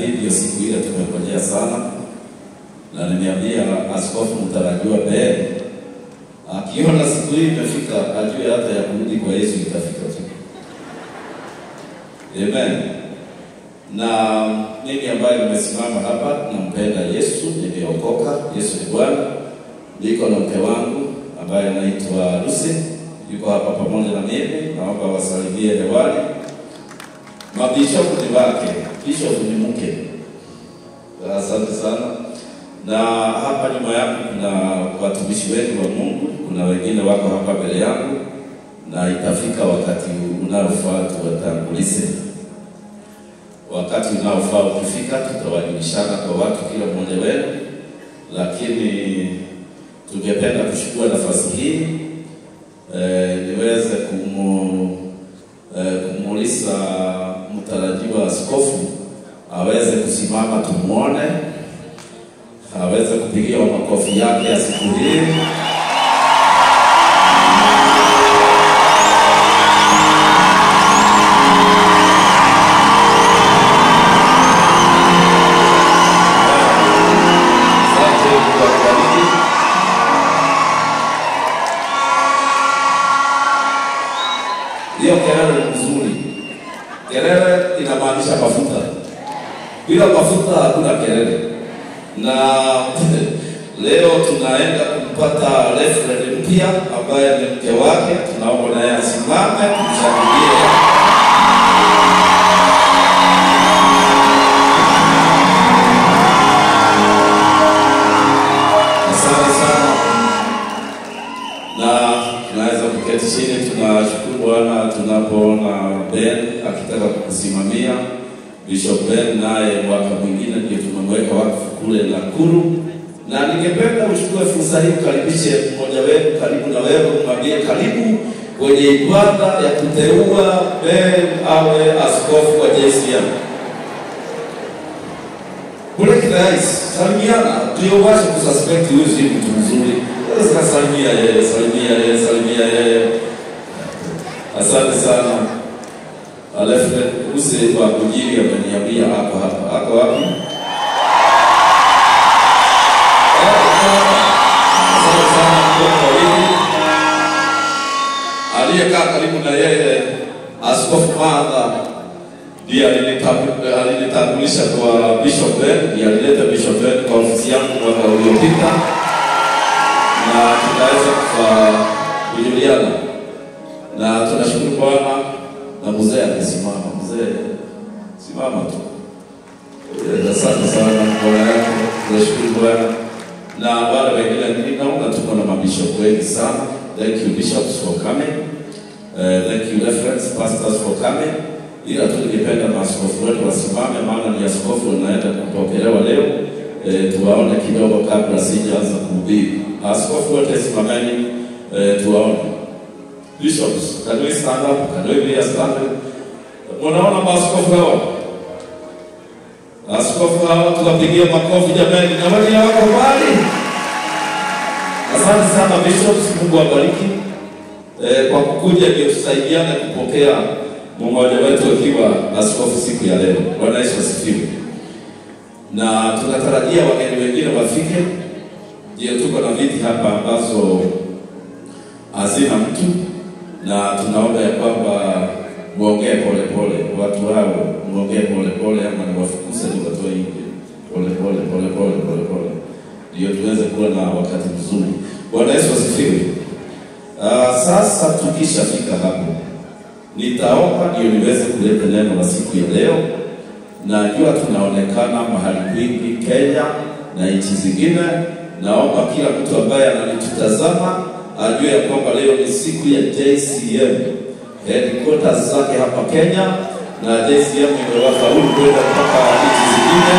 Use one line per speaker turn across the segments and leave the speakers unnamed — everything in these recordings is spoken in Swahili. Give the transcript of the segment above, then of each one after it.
hii ndio siku ile tumengojea sana, na nimeambia askofu mtarajiwa Ben akiona siku hii imefika, ajue hata ya kurudi kwa Yesu itafika tu. Amen. Na mimi ambaye nimesimama hapa nampenda Yesu, nimeokoka. Yesu ni Bwana. Niko na mke wangu ambaye anaitwa Lucy, yuko hapa pamoja na mimi. Naomba wasalimie hewani. Mabishopu ni wake, bishop ni mke. Asante sana. Na hapa nyuma yangu kuna watumishi wengi wa Mungu, kuna wengine wako hapa mbele yangu, na itafika wakati unaofaa tuwatangulize. Wakati unaofaa ukifika, tutawajulishana kwa watu, kila mmoja wenu, lakini tungependa kuchukua nafasi hii eh, niweze kumu, eh, kumuuliza mtarajiwa askofu aweze kusimama tumwone, aweze kupigia makofi yake ya siku hii. Asante, Mungu akubariki. Hiyo kelele ni nzuri. Kelele inamaanisha mafuta. Bila mafuta hakuna kelele. Na leo tunaenda kumpata referee mpya ambaye ni mke wake. Tunaomba naye asimame tumshangilie. Asante sana na tunaweza kuketi chini. Tunashukuru Bwana tunapoona Ben akitaka kukusimamia. Bishop Ben naye mwaka mwingine ndio tumemweka wakfu kule Nakuru, na ningependa uchukue fursa hii ukaribishe mmoja wenu karibu na wewe, umwambie karibu kwenye ibada ya kuteua Ben awe askofu wa JCM. Kule kirahisi, salimiana, ndio uache kususpect huyu si mtu mzuri. Sasa salimia yeye, salimia yeye, salimia yeye. Asante sana. Alafu use wa kujiri ameniambia hapo hapa. Ako wapi? Asante sana kwa wawili. Aliyekaa karibu na yeye Askofu Martha ndiye alinitambu- alinitambulisha kwa Bishop Ben, ndiye alileta Bishop Ben kwa ofisi yangu mwaka uliopita, na tunaweza kufa- kujuliana, na tunashukuru Bwana na mzee akisimama. Mzee simama tu. Eh, Asante sana Bwana yako, tunashukuru Bwana na wale wengine, ninaona tuko na mabishop wengi sana. Thank you bishops for coming. Uh, thank you reference pastors for coming. Ila tu ningependa maaskofu wetu wasimame, maana ni askofu anaenda kupokelewa leo. Eh, tuwaone kidogo kabla sijaanza kuhubiri. Askofu wote simameni, eh, tuwaone. Bishops, can we stand up? Can we be standing? Munaona maaskofu hawa? Askofu hawa tuwapigie makofi jamani, na wale wako mbali. Asante sana bishops, Mungu awabariki eh, kwa kukuja ndio tusaidiane kupokea mmoja wetu akiwa askofu siku ya leo. Bwana Yesu asifiwe. Na tunatarajia wageni wengine wafike, ndio tuko na viti hapa ambazo hazina mtu, na tunaomba ya kwamba muongee polepole, watu hao muongee polepole, ama niwafukuze niwatoe nje polepole polepole polepole, ndio tuweze kuwa na wakati mzuri. Bwana Yesu asifiwe. Uh, sasa tukishafika hapo, nitaomba ndio niweze kuleta neno la siku ya leo. Najua tunaonekana mahali kwingi Kenya na nchi zingine. Naomba kila mtu ambaye ananitutazama ajue ya kwamba leo ni siku ya JCM headquarters zake hapa Kenya, na JCM imewafaulu kwenda mpaka nchi zingine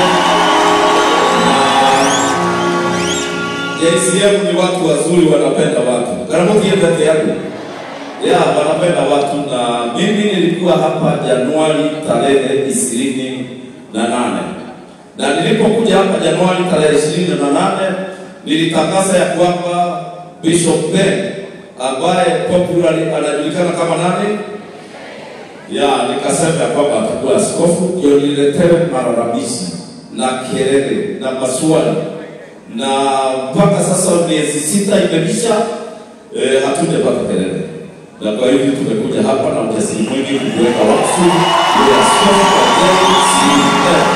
JCM ni watu wazuri, wanapenda watu. Karamoki peke yake ya wanapenda watu, na mimi nilikuwa hapa Januari tarehe ishirini na nane na nilipokuja hapa Januari tarehe ishirini na nane nilitangaza ya kwamba Bishop Ben ambaye popularly anajulikana kama nani? ya nikasema ya kwamba atakuwa askofu, ndio niletewe malalamishi na kelele na maswali, na mpaka sasa miezi sita imeisha, eh, hatujapata kelele, na kwa hivyo tumekuja hapa na ujasiri mwingi kuweka wakfu ya askofu wa JCM.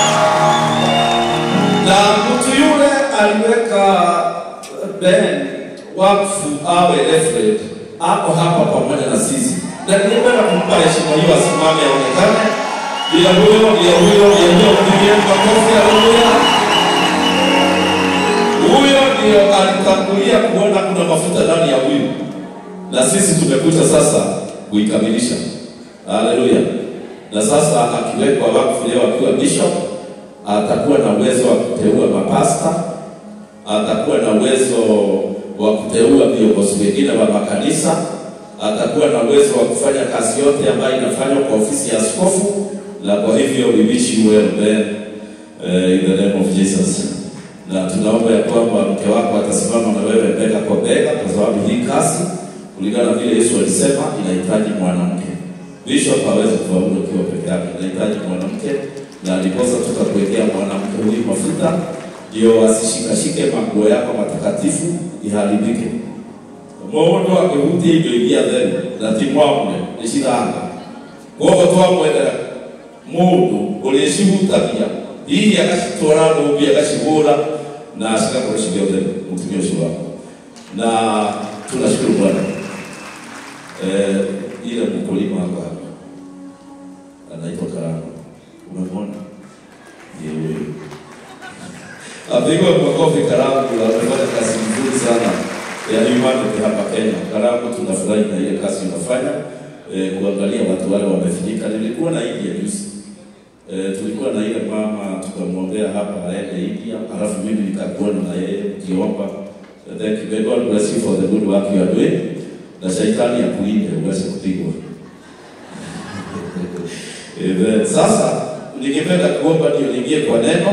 na mtu yule aliweka Ben wakfu awe referent ako hapa pamoja na sisi, na ningependa kumpa heshima hiyo, asimame aonekane. Bila huyo, bila huyo, bila huyo, mpigieni makofi, haleluya. Huyo ndio alitangulia kuona kuna mafuta ndani ya huyu, na sisi tumekuja sasa kuikamilisha. Haleluya. Na sasa akiwekwa wakfu leo akiwa bishop, atakuwa na uwezo wa kuteua mapasta, atakuwa na uwezo wa kuteua viongozi wengine wa makanisa, atakuwa na uwezo wa kufanya kazi yote ambayo inafanywa kwa ofisi ya askofu, na kwa hivyo we wish you well Ben, uh, in the name of Jesus. Na tunaomba ya kwamba mke wako atasimama na wewe bega kwa bega, kwa sababu hii kazi kulingana na vile Yesu alisema inahitaji mwanamke. Bishop hawezi kufaulu akiwa peke yake, inahitaji mwanamke, na ndiposa tutakuwekea mwanamke huyu mafuta ndio asishikashike manguo yako matakatifu iharibike. Mundu akihutia indo iria theru na ti mwamwe nĩ ciranga koguo twamwendera mũndũ ũrĩa cihutagia hihi agacitwara ndũmbi agacihũra na cigakorwo cirĩ o theru mũtumia ũcio wako na tunashukuru Bwana eh, ile mkulima hapa anaitwa Karama, umemwona? Ndiye huyo. Apigwe makofi Karamu, amefanya kazi nzuri sana ya humanity hapa Kenya. Karamu, tunafurahi na ile kazi unafanya eh, kuangalia watu wale wamefinyika. Nilikuwa na India juzi eh, tulikuwa na ile mama tukamwombea hapa aende India, halafu mimi nikakuona na yeye ukiomba. Thank you. May God bless you for the good work you are doing. Na shetani akulinde uweze kupigwa. Amen. Sasa ningependa kuomba ndio niingie kwa neno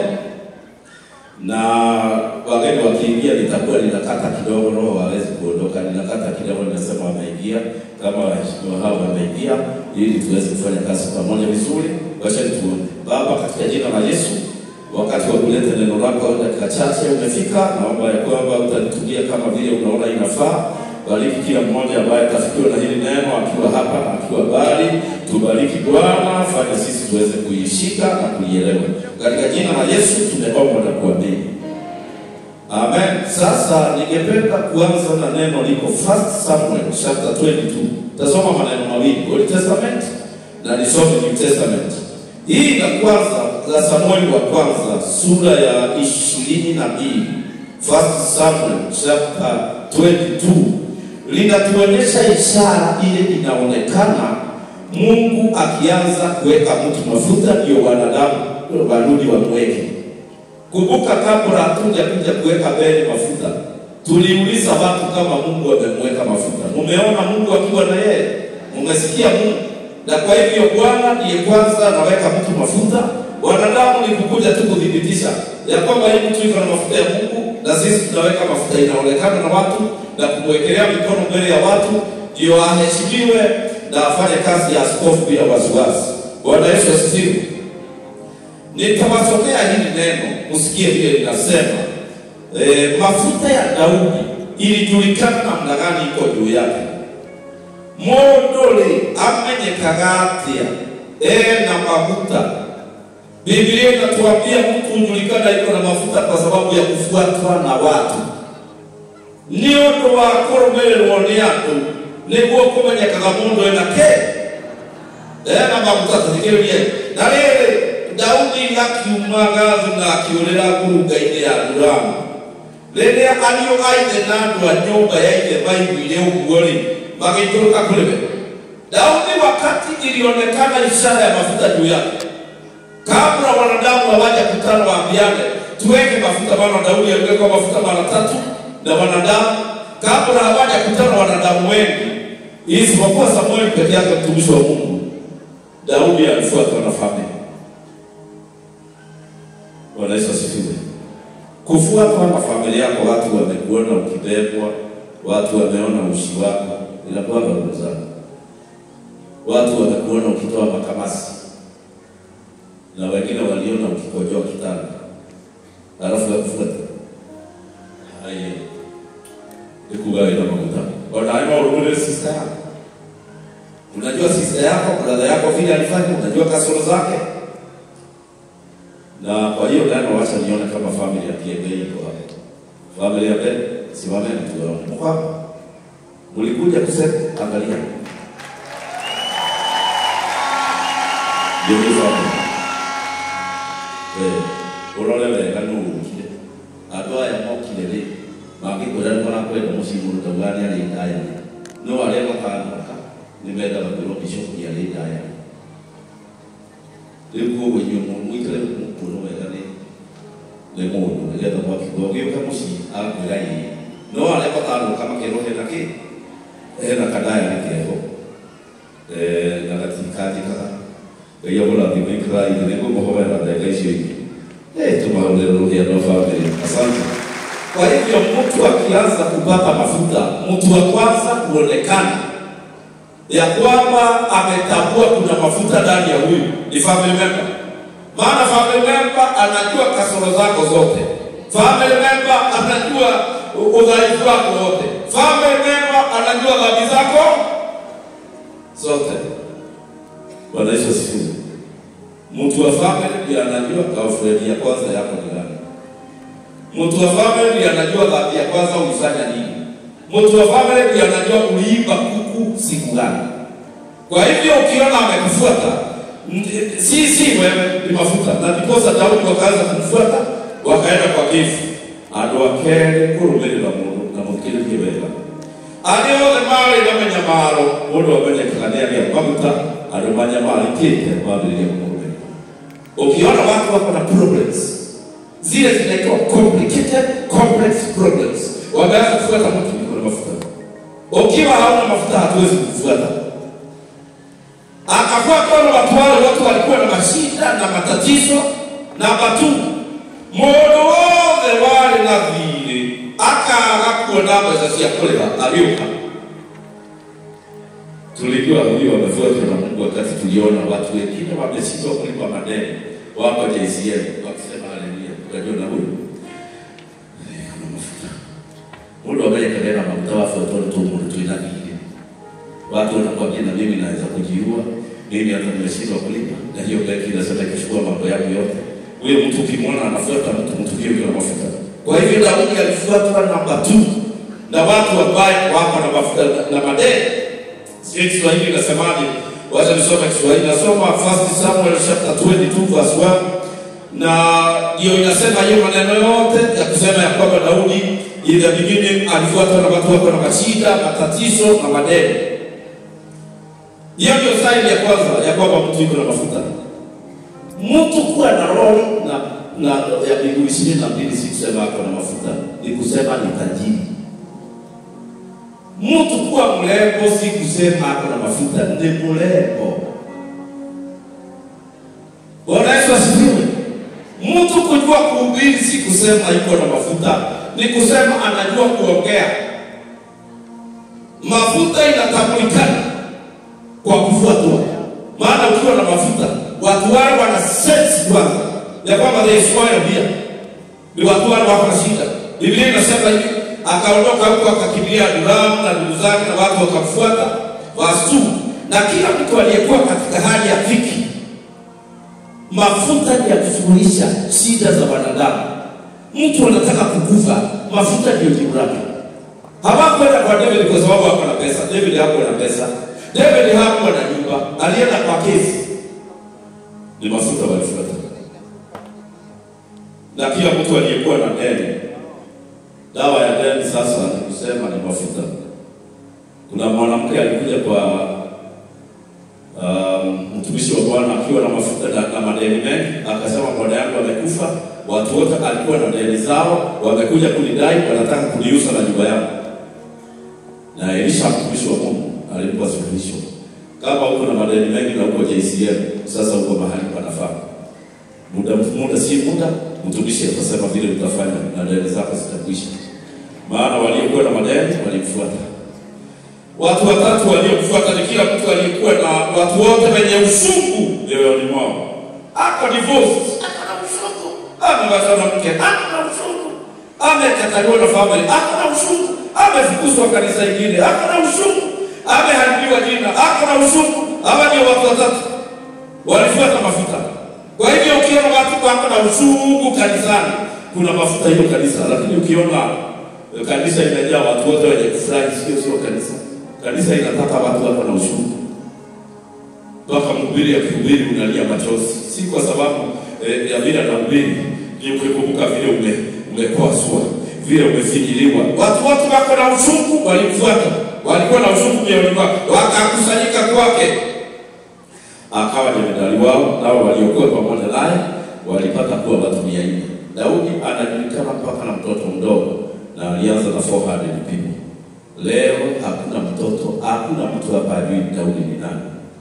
na wageni wakiingia, nitakuwa ninakata kidogo, roho wawezi kuondoka. Ninakata kidogo, ninasema wameingia, kama waheshimiwa hao wameingia, ili tuweze kufanya kazi pamoja vizuri. Wacha tuombe. Baba, katika jina la Yesu, wakati wa kuleta neno lako au dakika chache umefika, naomba ya kwamba utalitumia kama vile unaona inafaa. Bariki kila mmoja ambaye atafikiwa na hili neno akiwa hapa na akiwa mbali. Tubariki Bwana, fanya sisi tuweze kuishika na kuielewa. Katika jina la Yesu tumeomba na kuamini. Amen. Sasa ningependa kuanza na neno liko First Samuel chapter 22. Tasoma maneno mawili, Old Testament na nisome New Testament. Hii ya kwanza la Samueli wa kwanza sura ya ishirini na mbili First Samuel chapter 22 linatuonyesha ishara ile inaonekana Mungu akianza kuweka mtu mafuta ndio wanadamu warudi wamweke. Kumbuka, kabla hatuja kuja kuweka mbele mafuta, tuliuliza watu kama Mungu amemweka mafuta. Mumeona Mungu akiwa na yeye, mumesikia Mungu. Na kwa hivyo Bwana ndiye kwanza anaweka mtu mafuta. Wanadamu ni kukuja tu kudhibitisha ya kwamba hii mtu iko na mafuta ya Mungu, na sisi tunaweka mafuta inaonekana na watu na kumwekelea mikono mbele ya watu, ndio aheshimiwe na afanye kazi ya askofu bila wasiwasi. Bwana Yesu asifiwe. Nitawasomea hili neno msikie vile linasema. E, mafuta ya Daudi ilijulikana namna gani iko juu yake. Mũndũ rĩ amenyekaga atĩa ena mafuta? Biblia inatuambia mtu hujulikana iko na mafuta kwa sababu ya kufuatwa na watu, nĩ ũndũ wa kũrũmĩrĩrwo nĩ andũ nĩguo kũmenyekaga mũndũ ena kĩ ena maguta. Thikĩrĩrie na rĩrĩ, Daudi akiuma Gathu na akĩũrĩra ngurunga-inĩ ya Adulamu. Rĩrĩa ariũ a ithe na andũ a nyũmba ya ithe maiguire ũguo-rĩ, magĩikũrũka kũrĩ we. Daudi wakati ilionekana ishara ya mafuta juu yake, kabla wanadamu hawajakutana waambiane tuweke mafuta, maana Daudi aliwekwa mafuta mara tatu na wanadamu, kabla hawajakutana wanadamu wengi, isipokuwa Samueli peke yake, mtumishi wa Mungu. Daudi alifuatwa na familia. Bwana Yesu asifiwe. Kufuatwa na familia yako, watu wamekuona ukibebwa, watu wameona ushi wako, inakuwa ndugu zangu. watu wamekuona ukitoa makamasi na wengine waliona ukikojoa kitanda, alafu yakufuata haya ikugawa ina maguta wanaima urumule sister yako. Unajua sister yako, brother yako vile alifanya, unajua kasoro zake, na kwa hiyo neno, wacha nione kama family ya Kiengei iko hapa. Family ya Ben, simameni tuone. Mko hapa? Mlikuja kusema, angalia Geuza hapo. Eh, urore wega nurukire. Andũ aya mokire rĩ, mangĩkwĩra nĩ marakwenda mũciĩ mũndũ tauga nĩ arĩ ndaya. No arĩa makanoka nĩ mendaga kwĩrwo bishop nĩ arĩ ndaya. Rĩu koguo inyuĩ mũ- mũikare mukuona wega nĩ nĩ mũndũ nĩgetha mwakiuga ũgĩũka mũciĩ akwĩra ĩĩ. No arĩa makanoka makerwo hena kĩ? Hena kandaya nĩ keho. Eh, na gatikandĩkaga ngai amũrathime ikĩrai nĩ ngũmũhomera ndagĩka icio ingĩ Eh, tumahonere rũgendo family asante kwa hivyo mtu akianza kupata mafuta mtu wa kwanza kuonekana ya kwamba ametambua kuna mafuta ndani ya huyu ni family member maana family member anajua kasoro zako zote family member anajua u- udhaifu wako wote family member anajua dhambi zako zote Bwana Yesu asifiwe. Mtu wa family ndiye anajua girlfriend ya kwanza yako ni gani. Mtu wa family ndiye anajua dhambi ya kwanza ulifanya nini. Mtu wa family ndiye anajua uliiba kuku siku gani. Kwa hivyo ukiona amekufuata ndi- si si wewe ni mafuta, na ndiposa Daudi wakaanza kumfuata wakaenda kwa Gifu andå akerä kå rå mä rä ra må ndå na må thikä rä rie wega arä othe marä na menyamaro må ndå amenyekaga nä agä a maguta andå manyamarä te mambä rä ria kå rå mä ukiona watu wako na problems zile zinaitwa complicated complex problems wameanza kufuata mtu yuko na mafuta ukiwa hauna mafuta hatuwezi kufuata akafuatwa na watu wale watu walikuwa na mashida na matatizo na matu mundu wothe warĩ na thirĩ akaga kuona mbeca cia kũrĩha agĩũka tulijua huyu wamefuatwa na Mungu wakati tuliona watu wengine wameshindwa kulipa madeni wako JCM wakisema haleluya, ukajua na huyu eh, ana mafuta mundu amenyekane na mafuta wafuatwa tu mundu twina thirĩ watu wanakwambia na mimi naweza kujiua mimi hata nimeshindwa kulipa na hiyo benki inasema ikachukua mambo yangu yote huyo mtu ukimwona anafuata mtu mtu hiyo ndio mafuta kwa hivyo Daudi alifuatwa namba 2 na watu ambaye wako na mafuta na, na madeni sio Kiswahili inasemaje wacha nisome Kiswahili nasoma 1 Samuel chapter 22 verse 1 na hiyo inasema hiyo maneno yote ya kusema ya kwamba Daudi in the beginning alifuatwa na watu wako na mashida matatizo na madeni hiyo ndio saini ya kwanza ya kwamba mtu yuko na mafuta. Mtu kuwa na roho na na ya miguu ishirini na mbili si kusema ako na mafuta, ni kusema ni tajiri. Mtu kuwa mrembo si kusema ako na mafuta, ni mrembo. Bwana Yesu asifiwe. Mtu kujua kuhubiri si kusema yuko na mafuta, ni kusema anajua kuongea. Mafuta inatambulikana kwa kufuatwa. Maana ukiwa na mafuta, watu wale wana sense kwanza ya kwamba there is oil here, ni watu wale wako na shida. Biblia inasema hivi, akaondoka huko akakimbilia Adulamu na ndugu zake na watu wakamfuata, verse 2 na kila mtu aliyekuwa katika hali ya dhiki. Mafuta ni ya kusuluhisha shida za wanadamu. Mtu anataka kukufa, mafuta ndio jibu lake. Hawakwenda kwa David kwa sababu hakuwa na pesa. David hakuwa na pesa. David hakuwa na nyumba, alienda kwa kesi. Ni mafuta walifuata. Na kila mtu aliyekuwa na deni, dawa ya deni sasa ni kusema ni mafuta. Kuna mwanamke alikuja kwa um, mtumishi wa Bwana akiwa na mafuta na, na madeni mengi, akasema bwana yangu amekufa, watu wote alikuwa na deni zao wamekuja kunidai, wanataka kuniuza na nyumba yangu. Na Elisha mtumishi wa Mungu alimpa suluhisho. Kama uko na madeni mengi na uko JCM, sasa uko mahali panafaa. Muda muda si muda, mtumishi atasema vile utafanya na deni zako zitakwisha. Maana waliokuwa na madeni walimfuata. Watu watatu waliomfuata ni kila mtu aliyekuwa na watu wote wenye usungu mioyoni mwao. Ako divorce, ako na usungu. Amewachana na mke, ako na usungu. Amekataliwa na family, ako na usungu. Amefukuzwa kanisa ingine, ako na usungu. Ameharibiwa jina, ako na usungu. Hawa ndio watu watatu walifuata mafuta. Kwa hivyo ukiona watu wako na usungu kanisani, kuna mafuta hiyo kanisa, lakini ukiona eh, kanisa imejaa watu wote wenye kufurahi, sio sio kanisa. Kanisa inataka watu wako na usungu mpaka mhubiri akihubiri unalia machozi, si kwa sababu eh, ya vile anahubiri, ni ukikumbuka vile ume umekoswa, vile umefinyiliwa. Watu wote wako na usungu, walimfuata, walikuwa na usungu mioyoni mwao, wakakusanyika kwake akawa jemedali wao, nao waliokuwa pamoja naye walipata kuwa watu mia nne. Daudi anajulikana mpaka na mtoto mdogo, na alianza na 400 people. Leo hakuna mtoto, hakuna mtu hapa ajui Daudi ni nani,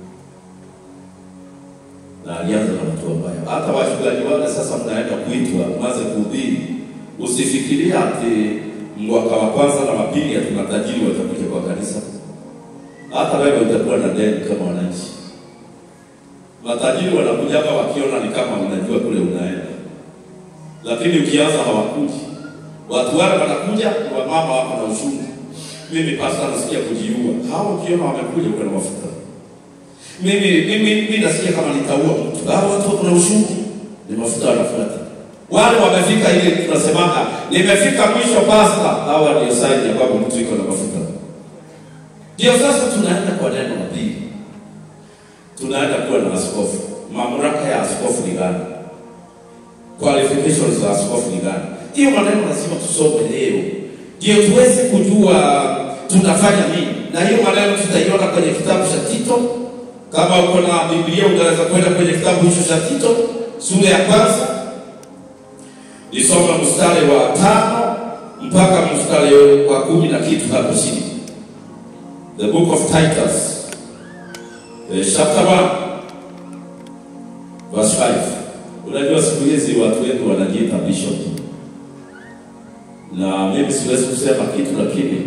na alianza na watu wabaya. Hata wachungaji wale sasa mnaenda kuitwa mwanze kuhubiri, usifikiria ati mwaka wa kwanza na wa pili ati matajiri watakuja kwa kanisa. Hata wewe utakuwa na deni kama wananchi matajiri wanakujaga wakiona ni kama unajua kule unaenda, lakini ukianza hawakuji. Watu wale wanakuja ni wamama wako na ushungu. Mimi pasta nasikia kujiua, hao ukiona wamekuja kuna mafuta. Mimi mimi mimi nasikia kama nitaua mtu, hao watu wako na ushungu, ni mafuta wanafuata. Wale wamefika ile tunasemaga nimefika mwisho pasta, hawa ndio sign ya kwamba mtu iko na mafuta. Ndio sasa tunaenda kwa neno la pili tunaenda kuwa na askofu. Mamlaka ya askofu ni gani? Qualifications za askofu ni gani? Hiyo maneno lazima tusome leo, ndio tuweze kujua tunafanya nini, na hiyo maneno tutaiona kwenye kitabu cha Tito. Kama uko na Biblia unaweza kwenda kwenye kitabu hicho cha Tito sura ya kwanza, nisoma mstari wa tano mpaka mstari wa kumi na kitu hapo chini. The book of Titus Eh, chapter 1 verse 5. Unajua siku hizi watu wetu wanajiita bishop, na mimi siwezi kusema kitu, lakini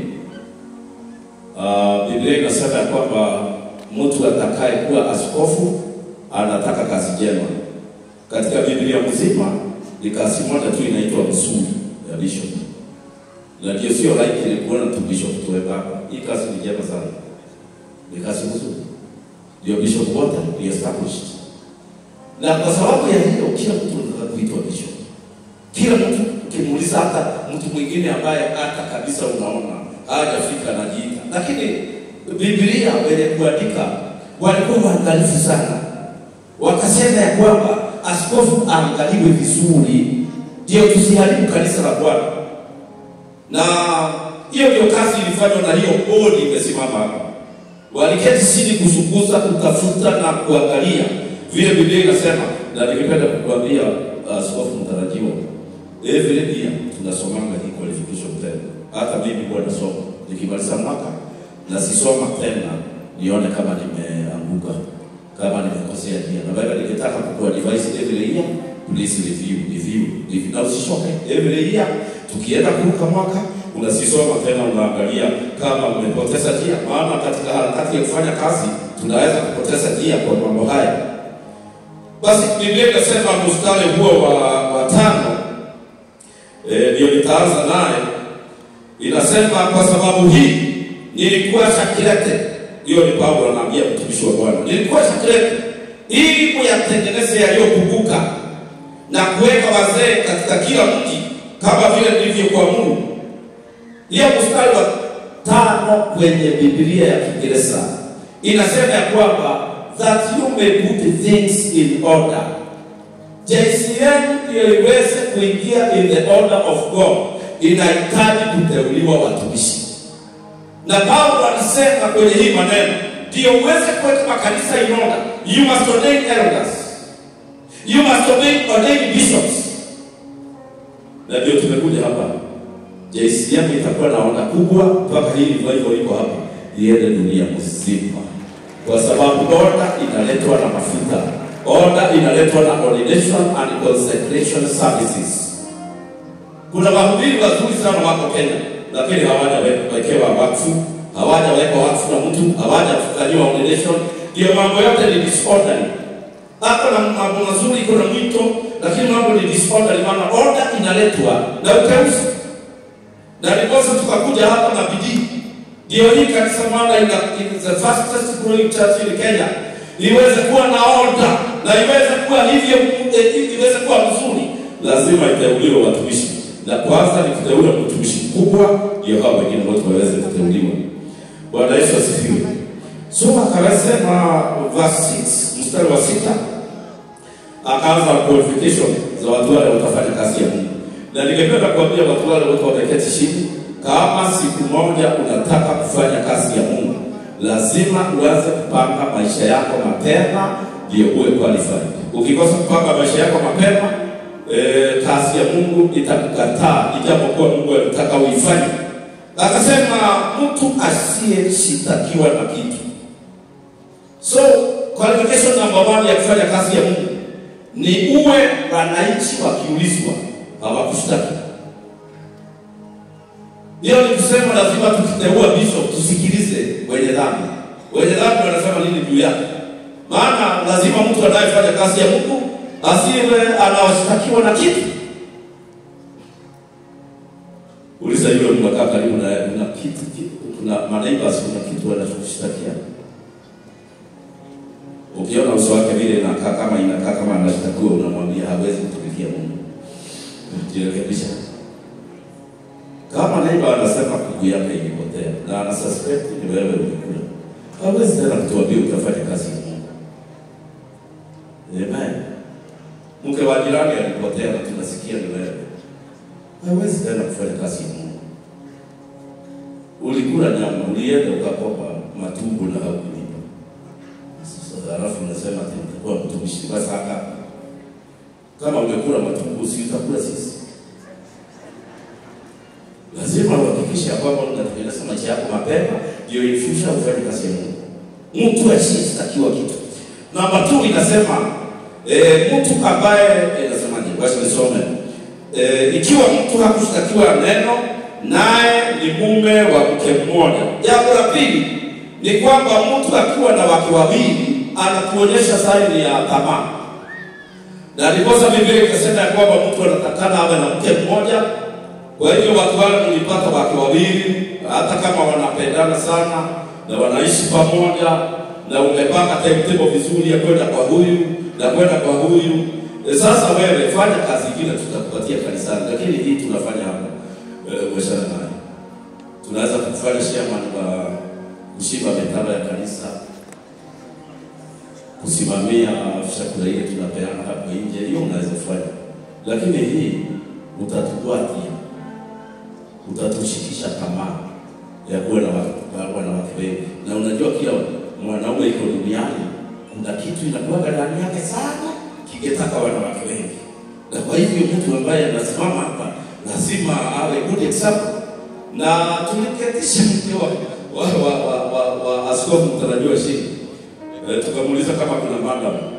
uh, Biblia inasema ya kwamba mtu atakaye kuwa askofu anataka kazi njema. Katika Biblia mzima ni kazi moja tu inaitwa msuri ya bishop, na ndio sio likely kuona tu bishop tuweka hapa. Hii kazi ni njema sana, ni kazi nzuri ndio bishop wote ni established. Na kwa sababu ya hiyo, kila mtu anataka kuitwa bishop. Kila mtu ukimuuliza, hata mtu mwingine ambaye hata kabisa unaona hajafika anajiita, lakini Biblia wenye kuandika walikuwa waangalifu sana, wakasema ya kwamba askofu aangaliwe vizuri, ndio tusiharibu kanisa la Bwana. Na hiyo ndio kazi ilifanywa na hiyo bodi imesimama hapa waliketi chini kuchunguza, kutafuta na kuangalia vile Biblia inasema. Na ningependa kukuambia askofu uh, mtarajiwa, every year tunasomanga hii qualification tena. Hata mimi huwa nasoma nikimaliza mwaka na sisoma tena nione kama nimeanguka, kama nimekosea njia. Na Biblia nikitaka kukua device every year, please review, review, review. Na usishoke every year, tukienda kuruka mwaka unasisoma tena, unaangalia kama umepoteza njia, maana katika harakati ya kufanya kazi tunaweza kupoteza njia kwa mambo haya. Basi Biblia inasema mstari huo wa, wa tano ndio e, nitaanza naye. Inasema kwa sababu hii nilikuwa shakilete. Hiyo ni Paulo anaambia mtumishi wa Bwana, nilikuwa shakilete ili kuyatengeneze yaliyopunguka na kuweka wazee katika kila mji kama vile nilivyokuamuru hiyo mstari wa tano kwenye Biblia ya Kiingereza inasema ya kwamba that you may put things in order. JCM ndio iweze kuingia in the order of God, inahitaji kuteuliwa watumishi, na Paulo alisema kwenye hii maneno, ndio uweze kuweka makanisa in order, you must ordain elders, you must ordain, ordain bishops. Na ndio tumekuja hapa JCM itakuwa na onda kubwa mpaka hii revival iko hapa iende dunia mzima, kwa sababu order inaletwa na mafuta, order inaletwa na ordination and consecration services. Kuna wahubiri wazuri sana wako Kenya, lakini hawajawekewa wakfu, hawajawekwa wakfu na mtu, hawajafanyiwa ordination. Ndio mambo yote ni disorderly. Hapa na mambo mazuri, iko na mwito, lakini mambo ni disorderly, maana order inaletwa na uteuzi, na ndiposa tukakuja hapa na bidii. Ndio hii kanisa maana ina is the fastest growing church in Kenya iweze kuwa na order na iweze kuwa hivyo, eh, iweze kuwa mzuri, lazima iteuliwe watumishi, na kwanza ni kuteua mtumishi mkubwa, ndio hao wengine wote waweze kuteuliwa. Bwana Yesu asifiwe. So akasema verse 6 mstari wa sita akaanza qualification za watu wale watafanya kazi ya Mungu, na ningependa kuambia watu wale wote wameketi chini, kama siku moja unataka kufanya kazi ya Mungu, lazima uanze kupanga maisha yako mapema, ndio uwe qualified. Ukikosa kupanga maisha yako mapema, eh, kazi ya Mungu itakukataa, ijapokuwa Mungu anataka uifanye. Akasema mtu asiyeshitakiwa na kitu. So qualification number one ya kufanya kazi ya Mungu ni uwe wananchi wakiulizwa hawakushtaki. Hiyo ni kusema lazima tukiteua bishop tusikilize wenye dhambi. Wenye dhambi wanasema nini juu yake? Maana lazima mtu anayefanya kazi ya Mungu asiwe anawashtakiwa na kitu. Uliza yule mnakaa karibu na na kitu, kitu kuna maneighbors kuna kitu wanachoshtakia. Ukiona uso wake vile inakaa kama inakaa kama anashtakiwa, unamwambia hawezi kutumikia Mungu. Jirekebisha. Kama neighbor anasema kuku yake ilipotea na ana suspect ni wewe ulikula, hawezi tena kutuambia utafanya kazi ya Mungu. Amen. Mke wa jirani alipotea na tunasikia ni wewe, hawezi tena kufanya kazi ya Mungu. Ulikula nyama, ulienda ukakopa matumbo na haukulipa. Sasa halafu unasema ati utakuwa mtumishi kwa saka. Kama umekula matumbo, si utakula sisi? Lazima uhakikishe ya kwamba unatengeneza maisha yako mapema, ndio in future ufanye kazi ya Mungu. Mtu asiyestakiwa kitu. Namba 2 inasema eh, mtu ambaye eh, inasemaje? Wacha nisome. Eh, ikiwa mtu hakushtakiwa neno naye ni mume wa mke mmoja. Jambo la pili ni kwamba mtu akiwa na wake wawili anatuonyesha saini ya tamaa, na ndiposa Biblia ikasema ya kwamba mtu anatakana awe na mke mmoja. Kwa hivyo watu wale mlipata wake wawili, hata kama wanapendana sana na wanaishi pamoja, na umepanga timetable vizuri ya kwenda kwa huyu na kwenda kwa huyu. E, sasa wewe fanya kazi ingine tutakupatia kanisani, lakini hii tunafanya hapa e, uweshana naye. Tunaweza kufanya chairman wa kushika mitaro ya kanisa, kusimamia chakula ile tunapeana hapo nje, hiyo unaweza kufanya, lakini hii utatugwatia utatushikisha tamaa ya kuwa na wa- wanawake wengi, na unajua kila mwanaume iko duniani kuna kitu inakuwaga ndani yake sana kingetaka wanawake wengi, na kwa hivyo mtu ambaye anasimama hapa lazima awe good example. Na tuliketisha mke wa, wa, wa, wa, wa, wa askofu mtarajiwa Shini, e, tukamuuliza kama kuna madam